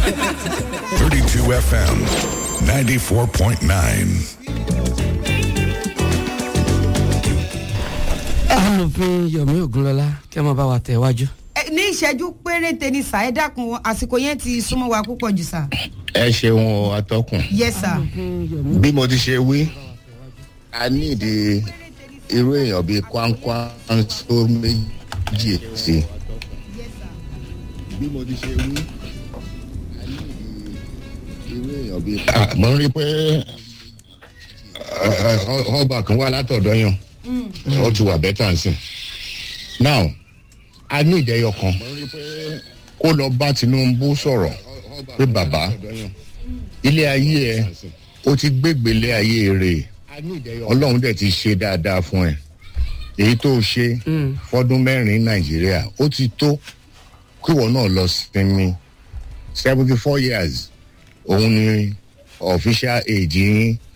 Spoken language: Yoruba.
32 FM, 94.9. amòfin yomi ogunlọlá kí ẹ máa bá wa tẹ̀ wájú. Ẹ, ní ìṣẹ́jú péréte ni sà ẹ dákun àsìkò yẹn ti súnmọ́ wa púpọ̀ jù sà. ẹ ṣeun o, atọ́kùn yes sà. bí mo ti ṣe wí a ní ìdí irú èèyàn bíi kwankwan tó méjì sí bí mo ti ṣe wí a ní ìdí irú èèyàn bíi. mo ń rí i pé ẹ, ẹ, ọba kan wá látọ̀dọ̀ yàn ó ti wà bẹ́tà sí now a ní ìdẹ́yọ kan kó lọ bá tinubu sọ̀rọ̀ pé bàbá ilé ayé ẹ ó ti gbégbélé ayé rè ọlọ́run dẹ̀ ti ṣe dáadáa fún ẹ èyí tó o ṣe fọdún mẹ́rin nàìjíríà ó ti tó kíwọ náà lọ sinmi seventy four years òun ni official age yín